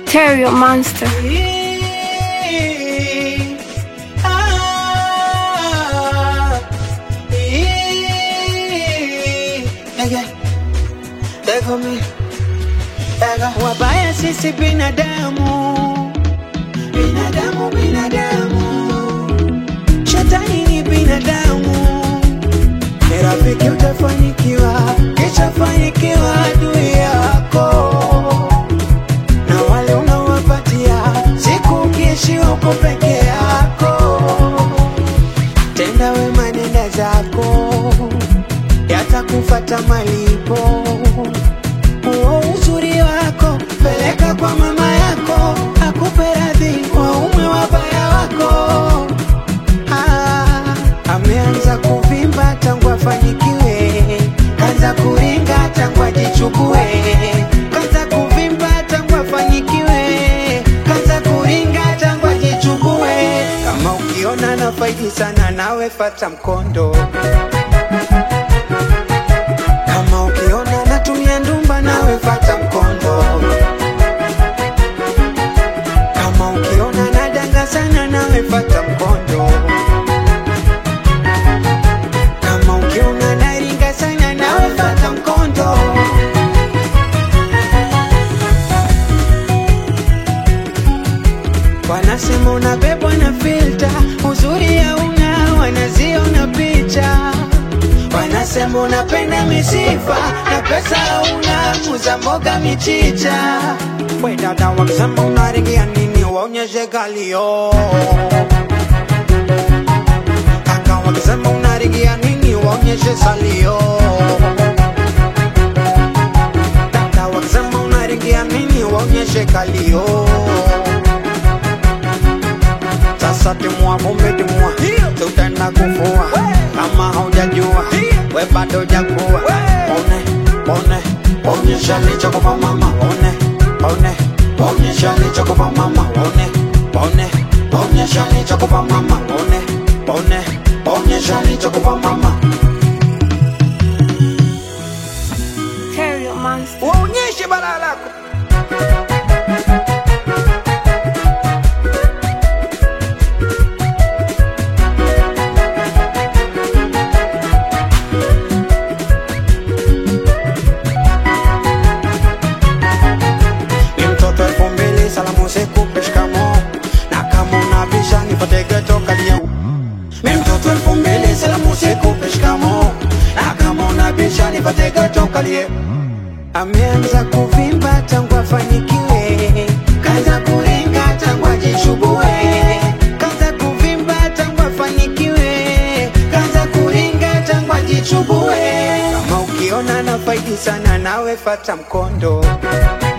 Terrio Monster. Wabaya sisi binadamu, binadamu, binadamu, shetani ni binadamu, ni rafiki utafanikiwa, kishafanikiwa adui yako na wale unawapatia siku ukiishiwa uko peke yako. Tenda wema, nenda zako, yatakufata malipo. Huo uzuri wako peleka kwa mama yako, akupe radhi waume wabaya wako. Ah, ameanza kuvimba tangu afanyikiwe, kaanza kuringa tangu ajichukue, kaanza kuvimba tangu afanyikiwe, kaanza kuringa tangu ajichukue. Kama ukiona na faidi sana, nawe fata mkondo. Kama ukiona natumia ndumba, nawe fata mkondo. Kama ukiona nadanga sana, nawe fata mkondo. Kama ukiona naringa sana, nawe fata mkondo. Wanasema unabebwa na filter, uzuri hauna, wanaziona picha. Wanasema unapenda misifa na pesa hauna, muza mboga michicha. We dada, wakisema unaringia nini, waonyeshe kalio. Kaka, wakisema unaringia nini, waonyeshe salio. Dada, wakisema unaringia nini, waonyeshe kalio. Sasa timua vumbi timua, tutaenda kufua kama haujajua we bado jakuwa. One one onyesha lichokupa mama, one one onyesha lichokupa mama, one one onyesha lichokupa mama, one one onyesha lichokupa mama, Terrio Monster. waonyeshe balaa lako. Ni mtoto elfu mbili salamu sikupe shikamo na kama unabisha nipate geto kalia Mi mtoto elfu mbili salamu sikupe shikamo na kama unabisha nipate geto kalie Ameanza kuvimba tangu afanikiwe, kaanza kuringa tangu ajishugue, kaanza kuvimba tangu afanikiwe, kaanza kuringa tangu ajichubue. Kama ukiona na faidi sana, nawe fata mkondo.